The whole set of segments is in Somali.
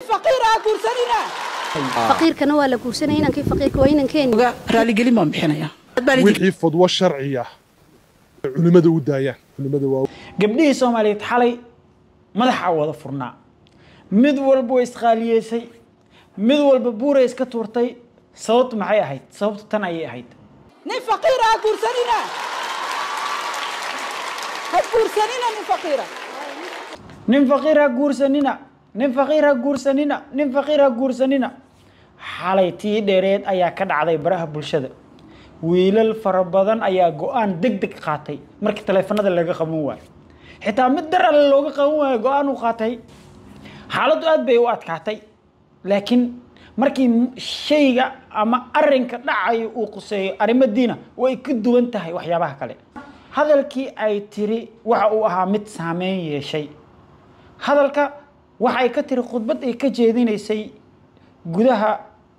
faqiir aa guursanina faqiirkana waa la guursanaya inankii faqiirka waa inankeeni raaligelin baan bixinayaa wixii fadwo sharciya culimmada u daayaan culimmada waa gabdhihii soomaaliyeed xalay madaxa wada furnaa mid walba way isqaaliyeysay mid walba buuray iska tuurtay sababtu maxay ahayd sababtu tan ayay ahayd nin faqiir aa guursanina ha guursanina nin faqiira nin faqiir ha guursanina nin faqiir ha guursanina nin faqiir ha guursanina xalay tii dheereed ayaa ka dhacday baraha bulshada wiilal fara badan ayaa go-aan deg deg qaatay markii taleefanada laga qaban waayo xitaa mid dar alle looga qaban waayo go-aan uu qaatay xaaladdu aad bay u adkaatay laakiin markii shayga ama arinka dhacayo uu quseeyo arrimo diina way ka duwan tahay waxyaabaha kale hadalkii ay tiri waxa uu ahaa mid saameyn yeeshay hadalka waxay ka tiri khudbad ay ka jeedinaysay gudaha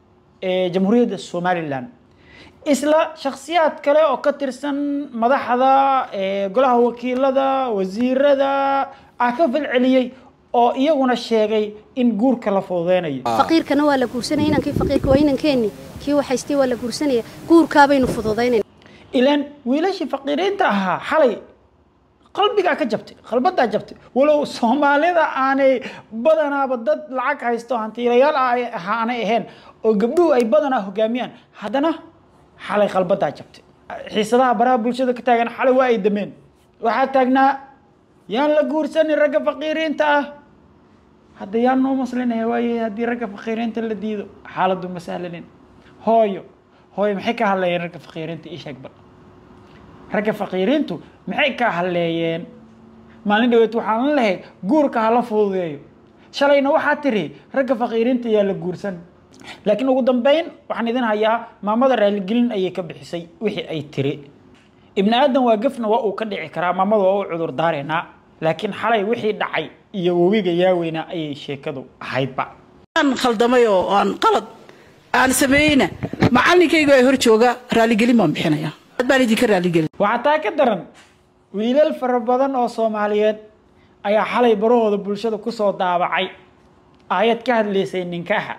ee jamhuuriyadda somalilan isla shakhsiyaad kale oo ka tirsan madaxda ee golaha wakiilada wasiirada ah ka falceliyey oo iyaguna sheegay in guurka la fududeynayo faqiirkana waa la guursanaya inankii faqiirka waa inankeeni kii waxaystay waa la guursanaya guurkaabaynu fududaynayna ilaan wiilashii faqiiriinta ahaa xalay qalbigaa ka jabtay qalbadaa jabtay walow soomaalida aanay badanaaba dad lacag haysto hantiilayaal aanay ahayn oo gabdhuhu ay badanaa hogaamiyaan haddana xalay qalbadaa jabtay xiisadaha baraha bulshada ka taagan xalay waa ay dameen waxaa taagnaa yaan la guursanin ragga faqiiriinta ah hadda yaan noo maslinaya waaye haddii ragga faqiiriinta la diido xaaladdu ma sahlanin hooyo hooyo maxay ka hadlayeen ragga faqiiriinta ii sheeg bal ragga faqiiriintu maxay ka hadleeyeen maalin dhaweed waxaan la lahayd guurka hala fududeeyo shalayna waxaa tiri ragga faqiiriinta yaa la guursan laakiin ugu dambeyn waxaan idin hayaa maamada raaligelin ayay ka bixisay wixii ay tiri ibni aadan waa gafna waa uu ka dhici karaa maamada waa u cudur daareynaa laakiin xalay wixii dhacay iyo webiga yaaweynaa ayay sheekadu ahaydba aan khaldamay oo aan qalad aan sameeyeyna macallinkayga ee hor jooga raaligelin baan bixinayaa aad baan idinka raaligelin waxaa taa ka daran wiilal fara badan oo soomaaliyeed ayaa xalay barahooda bulshada kusoo daabacay aayad ka hadlaysay ninkaaxa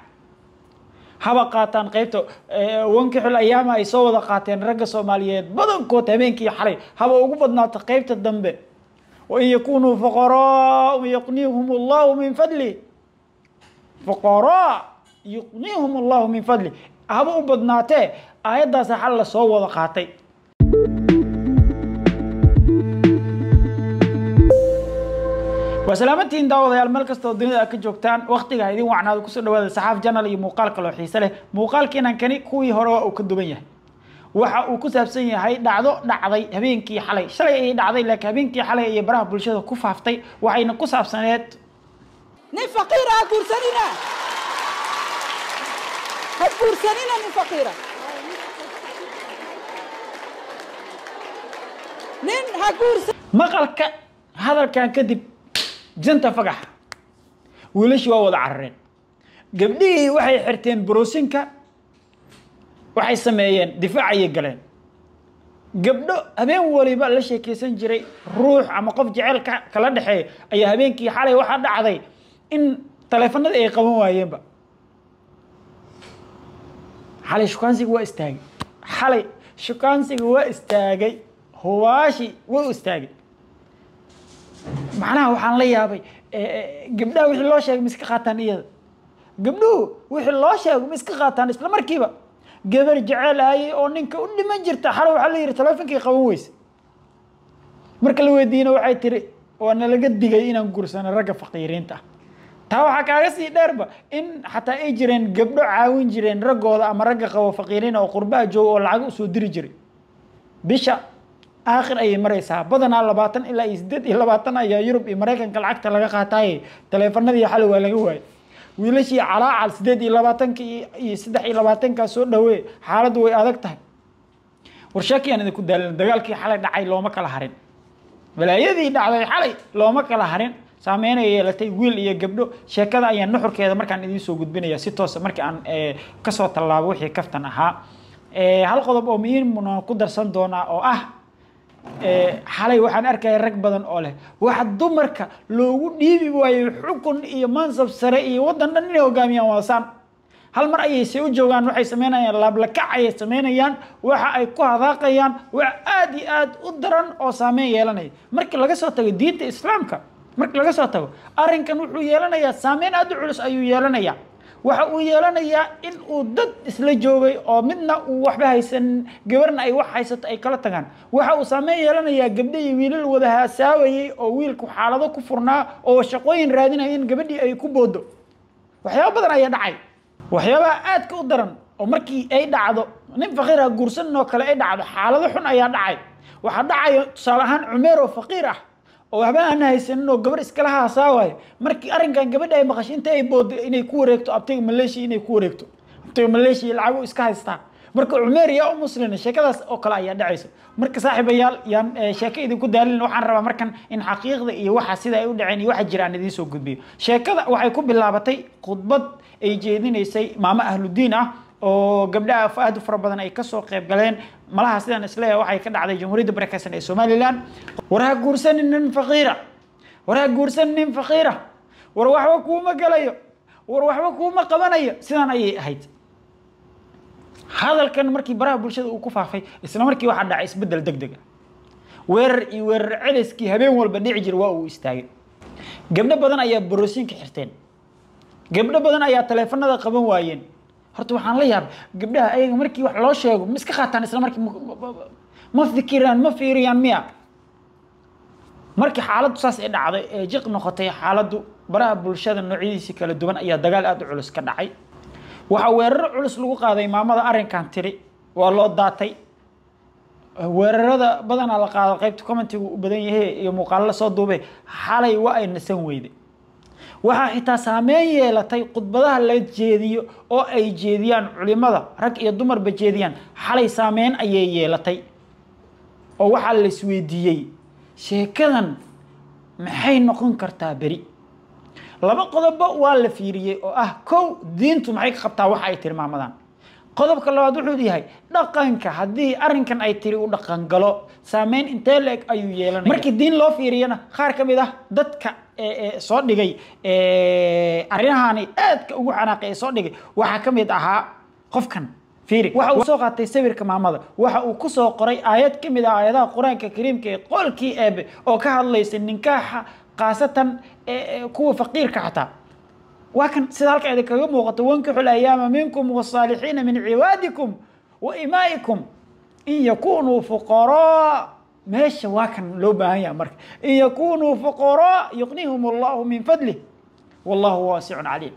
haba qaataan qaybta wankixul ayaama ay soo wada qaateen ragga soomaaliyeed badankood habeenkii xalay haba ugu badnaato qaybta dambe wain yakunuu fuqaraa yuqnihum allahu min fadli fuqaraa yuqnihum allahu min fadli haba u badnaatee aayaddaasa xal la soo wada qaatay waa salaamantiin daawadayaal meel kastoo dunida ka joogtaan waktiga idin wacnaado kusoo dhawaada saxaaf janal iyo muuqaal kaloo xiise leh muuqaalkiinan kani kuwii hore waa uu ka duwan yahay waxa uu ku saabsan yahay dhacdo dhacday habeenkii xalay shalay ayay dhacday laakiin habeenkii xalay ayay baraha bulshada ku faaftay waxayna ku saabsaneed nin faqiir aa guursanina ha guursanina nin faqiira nin ha guursan maqalka hadalkan kadib janta fagaxa wiilashii waa wada carareen gabdhihii waxay xirteen boroosinka waxay sameeyeen difaac ayay galeen gabdho habeen waliba la sheekeysan jiray ruux ama qof jecel kala dhexeeya ayaa habeenkii xalay waxaa dhacday in taleefanada ay qaban waayeenba xalay shukaansiga waa istaagay xalay shukaansiga waa istaagay hubaashi waa u istaagay macnaha waxaan la yaabay gabdhaha wixii loo sheegay ma iska qaataan iyada gabdhuhu wixii loo sheego ma iska qaataan isla markiiba gabar jecel ayay oo ninka u dhiman jirta xalo waxaa la yidhi taleefonkii qaban weyse marka la weydiina waxay tiri waa nalaga digay inaan gursano ragga faqiiriinta ah taa waxaa kaaga sii dheerba in xataa ay jireen gabdho caawin jireen raggooda ama ragga qabo faqiiriin oo qurbaha jooga oo lacag usoo diri jiray bisha aakhir ayay maraysaa badanaa labaatan ilaa iyo siddeed iyo labaatan ayaa yurub iyo maraykanka lacagta laga qaataaye taleefanadii xali waa laga waayay wiilashii calaacal siddeed iyo labaatanka iyo saddex iyo labaatankaa soo dhawee xaaladdu way adag tahay warshaakii aan idinku daalin dagaalkii xalay dhacay looma kala harin balaayadii dhacday xalay looma kala harin saameynay yeelatay wiil iyo gabdho sheekada ayaa nuxurkeeda markaan idiin soo gudbinaya si toosa markii aan kasoo tallaabo wixii kaftan ahaa hal qodob oo muhiimna ku darsan doonaa oo ah xalay waxaan arkaya rag badan oo leh waxa dumarka loogu dhiibi waayo xukun iyo mansab sare iyo waddan dhan inay hogaamiyaan waasaan hal mar ayay se u joogaan waxay samaynayaan laablakac ayay samaynayaan waxa ay ku hadaaqayaan wax aad iyo aad u daran oo saameyn yeelanaya markii laga soo tago diinta islaamka markii laga soo tago arrinkan wuxuu yeelanayaa saameyn aad u culus ayuu yeelanayaa waxa uu yeelanayaa in uu dad isla joogay oo midna uu waxba haysan gabarna ay wax haysato ay kala tagaan waxa uu saameyn yeelanayaa gabdho iyo wiilal wada haasaawayey oo wiilku xaalado ku furnaa oo shaqooyin raadinaya in gabadhii ay ku boodo waxyaaba badan ayaa dhacay waxyaabaha aadka u daran oo markii ay dhacdo nin faqiir ah guursanin oo kale ay dhacdo xaalado xun ayaa dhacay waxaa dhacaya tusaale ahaan cumeer oo faqiir ah oo waxba aan haysanin oo gabar iskala haasaawayo markii arrinkan gabadha ay maqashay inta ay boodo inay ku wareegto abtiga maleeshiya inay ku wareegto abtiga maleeshiya lacagu iska haystaa marka cumeer yaa u muslina sheekadaas oo kale ayaa dhacaysa marka saaxiibayaal yaan sheeko idinku daalin waxaan rabaa markan in xaqiiqda iyo waxa sida ay u dhaceen iyo waxa jira aan idiin soo gudbiyo sheekada waxay ku bilaabatay khudbad ay jeedinaysay maamo ahludiin ah oo gabdhaha aad u fara badan ay kasoo qayb galeen malaha sidaan isleeyahay waxay ka dhacday jamhuuriyadda barakeysan ee somaliland war ha guursanin nin faqiira war ha guursanin nin faqiira war waxba kuuma galayo war waxba kuuma qabanayo sidaan ayay ahayd hadalkan markii baraha bulshada uu ku faafay isla markii waxaa dhacay isbeddel deg deg ah weerar iyo weerar celiskii habeen walba dhici jira waa uu istaagay gabdho badan ayaa borosiinka xirteen gabdho badan ayaa taleefanada qaban waayeen horta waxaan la yaabay gabdhaha ayaga markii wax loo sheego ma iska qaataan isla markii ma fikiraan ma fiiriyaan miya markii xaaladdu saas ay dhacday ee jiq noqotay xaaladdu baraha bulshada noocyadiisii kala duwan ayaa dagaal aada u culus ka dhacay waxaa weeraro culus lagu qaaday maamada arrinkan tiri waa loo daatay weerarada badanaa la qaado qaybta commentigu u badan yahay iyo muuqaalo la soo duubay xalay waa ay nasan weyday waxaa xitaa saameyn yeelatay khudbadaha la jeediyo oo ay jeediyaan culimada rag iyo dumarba jeediyaan xalay saameyn ayay yeelatay oo waxaa la isweydiiyey sheekadan maxay noqon kartaa beri laba qodobba waa la fiiriyey oo ah kow diintu maxay ka qabtaa waxa ay tilmaamadaan qodobka labaad wuxuu yahay dhaqanka haddii arrinkan ay tiri u dhaqan galo saameyn intee la-eg ayuu yeelanaya markii diin loo fiiriyana qaar ka mid ah dadka soo dhigay arrimahaani aadka ugu xanaaqay ee soo dhigay waxaa ka mid ahaa qofkan fiiri waxa uu soo qaatay sawirka maamada waxa uu ku soo qoray aayad ka mid ah aayadaha qur-aanka kariimka ee qolkii eebe oo ka hadlaysa ninkaaxa khaasatan kuwa faqiirka xataa waa kan sida halka idin kaga muuqato wankixu layaama minkum wasaalixiina min cibaadikum wa imaa'ikum in yakunuu fuqaraa meesha waa kan loo baahan yaha marka in yakunuu fuqaraa yuqnihum allahu min fadlih wallahu waasicun caliim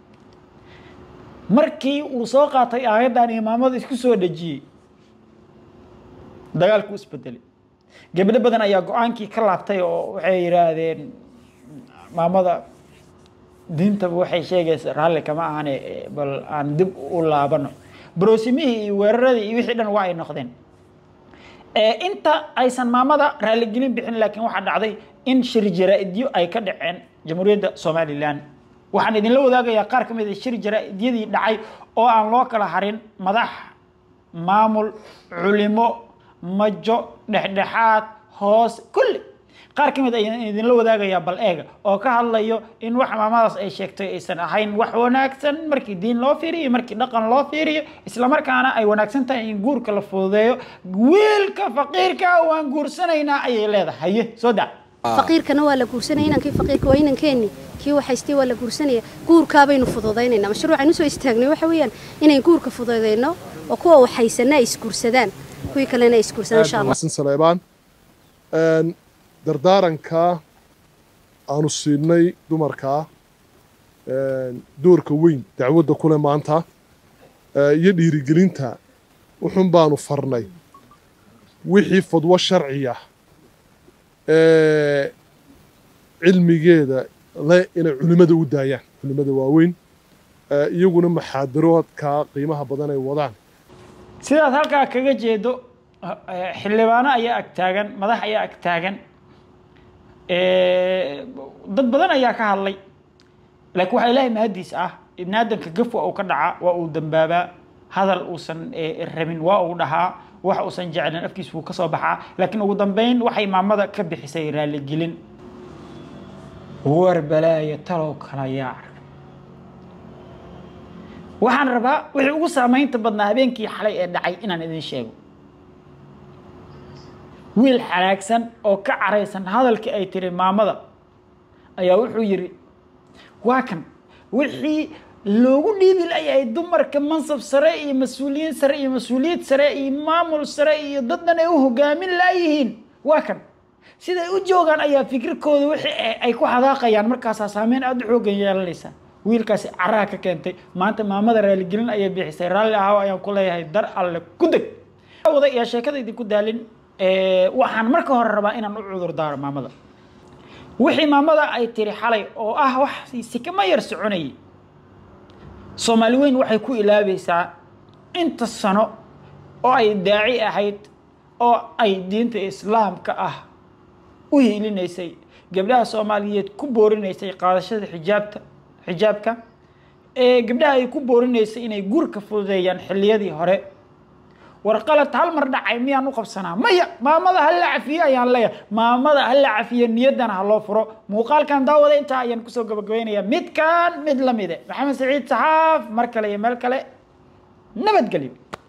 markii uu soo qaatay aayaddan imaamada isku soo dhejiyey dagaalku isbedelay gabdho badan ayaa go-aankii ka laabtay oo waxay yidhaahdeen maamada diintaba waxay sheegaysa raalli kama ahane bal aan dib u laabano broosimihii iyo weeraradii iyo wixii dhan waa ay noqdeen inta aysan maamada raaligelin bixin laakiin waxaa dhacday in shir jaraa-idyo ay ka dhaceen jamhuuriyadda somalilan waxaan idinla wadaagayaa qaar ka mid a shir jaraa-idyadii dhacay oo aan loo kala harin madax maamul culimo majo dhexdhexaad hoos kulli qaar ka mid ayaan idinla wadaagayaa bal eega oo ka hadlayo in wax maamadaas ay sheegtay aysan ahayn wax wanaagsan markii diin loo fiiriyo markii dhaqan loo fiiriyo islamarkaana ay wanaagsan tahay in guurka la fududeeyo wiilka faqiirka waan guursanaynaa ayay leedahay haye soo daa faqiirkana waa la guursanaya inankii faqiirka waa inankeenni kii waxaystay waa la guursanaya guurkaabaynu fududaynaynaa mashruucaynu soo istaagnay waxa weeyaan inayn guurka fududayno oo kuwa waxhaysana ay isguursadaan kuwii kalena ay isguursadaan insha allah xasan saleebaan dardaaranka aanu siinay dumarkaa doorka weyn dacwadda kule maanta iyo dhiirigelinta wuxun baanu farnay wixii fadwo sharciya cilmigeeda le inay culimmada u daayaan culimmada waaweyn iyaguna maxaadaroodka qiimaha badan ay wadaan sidaad halkaa kaga jeedo xildhibaano ayaa ag taagan madax ayaa ag taagan dad badan ayaa ka hadlay laakiin waxaa ilaahay mahadiis ah ibni aadamka gafwa uu ka dhacaa waa uu dambaabaa hadal uusan rabin waa uu dhahaa wax uusan jeclin afkiis wuu ka soo baxaa laakiin ugu dambeyn waxay maamada ka bixisay raaligelin war balaayo talow kala yaac waxaan rabaa wixii ugu saamaynta badnaa habeenkii xalay ee dhacay inaan idin sheego wiil xanaagsan oo ka caraysan hadalkii ay tiri maamada ayaa wuxuu yidhi waa kan wixii loogu dhiibi layahay dumarka mansab sare iyo mas-uuliyiin sare iyo mas-uuliyad sare iyo maamul sare iyo daddan ay u hogaamin laayihiin waa kan siday u joogaan ayaa fikirkooda wixii ay ku xadaaqayaan markaasaa saameyn aada u xoogan yeelanaysa wiilkaasi caraha ka keentay maanta maamada raaligelin ayay bixisay raalli ahaw ayaan ku leeyahay dar alle ku deg wada yaa sheekada idinku daalin waxaan marka hore rabaa inaan u cudur daaro maamada wixii maamada ay tiri xalay oo ah wax sikama yar soconayay soomaali weyn waxay ku ilaabaysaa inta sano oo ay daaci ahayd oo ay diinta islaamka ah u hiilinaysay gabdhaha soomaaliyeed ku boorinaysay qaadashada xijaabta xijaabka ee gabdhaha ay ku boorinaysay inay gurka fududeeyaan xilliyadii hore warqalad hal mar dhacay miyaan u qabsanaa maya maamada ha la cafiyo ayaan leeyahay maamada ha la cafiyo niyaddana ha loo furo muuqaalkan daawada intaa ayaan kusoo gabagabaynayaa midkan mid la mide maxamed saciid saxaaf mar kale iyo meel kale nabadgelyo